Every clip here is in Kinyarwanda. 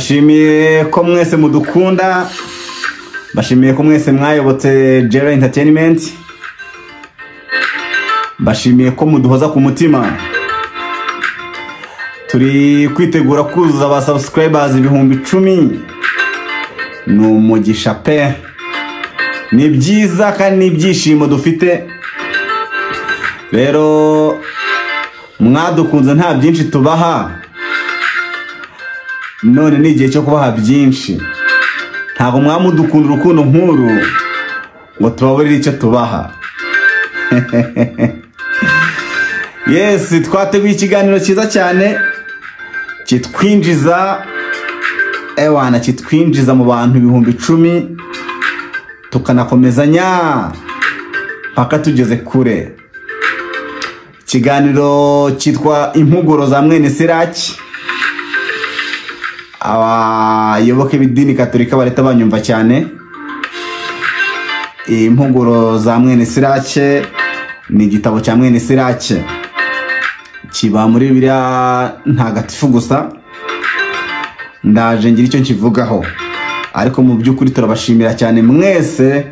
mbashimiye ko mwese mudukunda mbashimiye ko mwese mwayobotse jera interineti mbashimiye ko muduhoza ku mutima turi kwitegura kuzuza aba sabusikarayibazi ibihumbi icumi ni umugisha pe ni byiza kandi n'ibyishimo dufite rero mwadukunze nta byinshi tubaha none ni igihe cyo kubaha byinshi ntabwo mwamudukunda urukundo nk'uru ngo tubaburire icyo tubaha yesi twateguye ikiganiro cyiza cyane kitwinjiza ewana kitwinjiza mu bantu ibihumbi icumi tukanakomezanya mpaka tugeze kure ikiganiro cyitwa impuguro za mwene siraki abayoboke b'idini katolika bareta banyumva cyane impuguro za mwene sirake ni igitabo cya mwene sirake kiba muri biriya ntagatifu gusa ndaje ngira icyo nkivugaho ariko mu by'ukuri turabashimira cyane mwese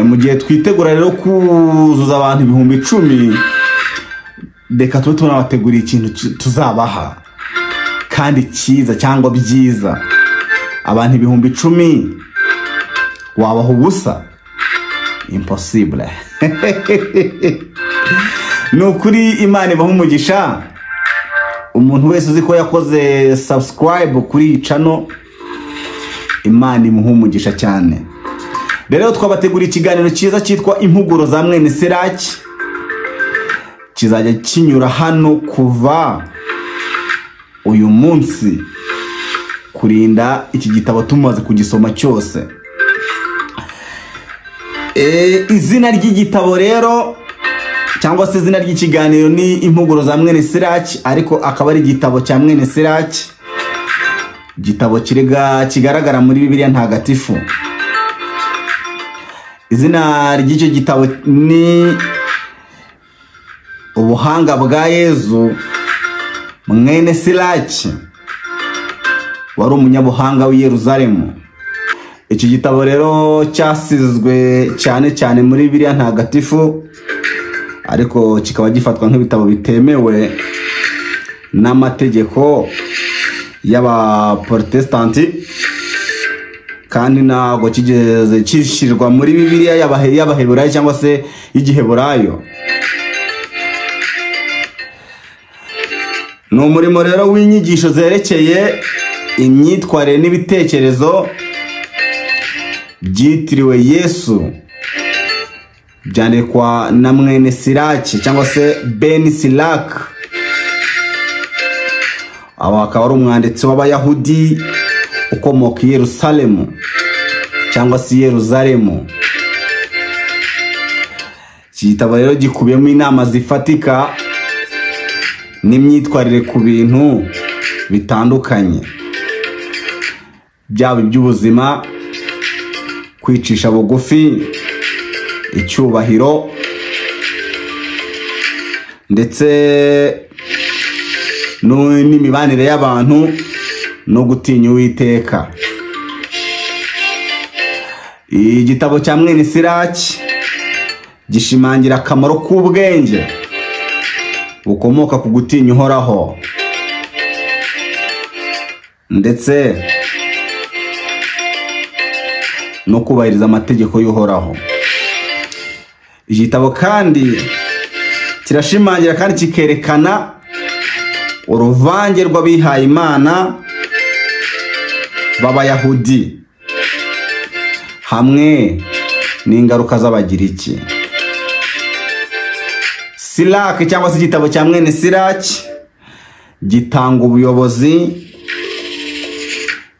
mu gihe twitegura rero kuzuza abantu ibihumbi icumi reka tube tunabateguriye ikintu tuzabaha kandi cyiza cyangwa byiza abantu ibihumbi icumi wabaha ubusa imposibule ni ukuri imana ibaha umugisha umuntu wese uzi ko yakoze sabusikarayibu kuri iyi cano imana imuha umugisha cyane rero twabategura ikiganiro cyiza cyitwa impuguro za mwene seraki kizajya kinyura hano kuva uyu munsi kurinda iki gitabo tumaze kugisoma cyose izina ry'igitabo rero cyangwa se izina ry'ikiganiro ni impuguro za mwene siraki ariko akaba ari igitabo cya mwene siraki igitabo kigaragara muri bibiriya ntagatifu izina ry'icyo gitabo ni ubuhanga bwa yezu mwene siraki wari umunyabuhanga w'i Yeruzalemu iki gitabo rero cyasizwe cyane cyane muri biriya ntagatifu ariko kikaba gifatwa nk'ibitabo bitemewe n'amategeko y'abaporotesitanti kandi ntabwo kigeze kishyirwa muri bibiriya y'abaheburayo cyangwa se y'igiheburayo ni umurimo rero w'inyigisho zerekeye imyitwarire n'ibitekerezo byitiriwe yesu byandikwa na mwene siraki cyangwa se beni siraki aba akaba ari umwanditsi w'abayahudi ukomoka i Yerusalemu cyangwa se i Yeruzalemu iki gitabo rero gikubiyemo inama zifatika n'imyitwarire ku bintu bitandukanye byaba iby'ubuzima kwicisha bugufi icyubahiro ndetse n'imibanire y'abantu no gutinya uwiteka igitabo cya mwene siraki gishimangira akamaro k'ubwenge bukomoka ku gutinya uhoraho ndetse no kubahiriza amategeko y'uhoraho igitabo kandi kirashimangira kandi kikerekana uruvange rw'abihaye imana b'abayahudi hamwe n'ingaruka z'abagiriki siraki cyangwa se igitabo cya mwene siraki gitanga ubuyobozi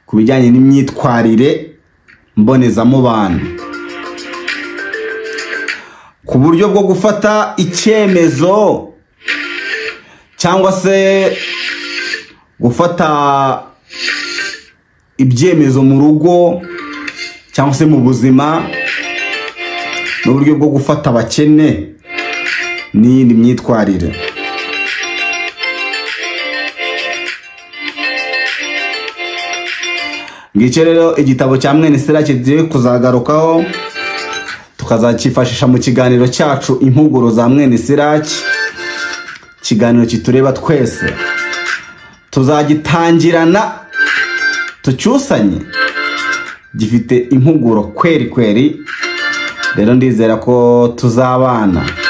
ku bijyanye n'imyitwarire mbonezamubano ku buryo bwo gufata icyemezo cyangwa se gufata ibyemezo mu rugo cyangwa se mu buzima n'uburyo bwo gufata abakene n'iyindi myitwarire ngicyo rero igitabo cya mwene sera kigiye kuzagarukaho tukazacyifashisha mu kiganiro cyacu impuguro za mwene siraki ikiganiro kitureba twese tuzagitangirana tucyusanye gifite impuguro kweri kweri rero ndizera ko tuzabana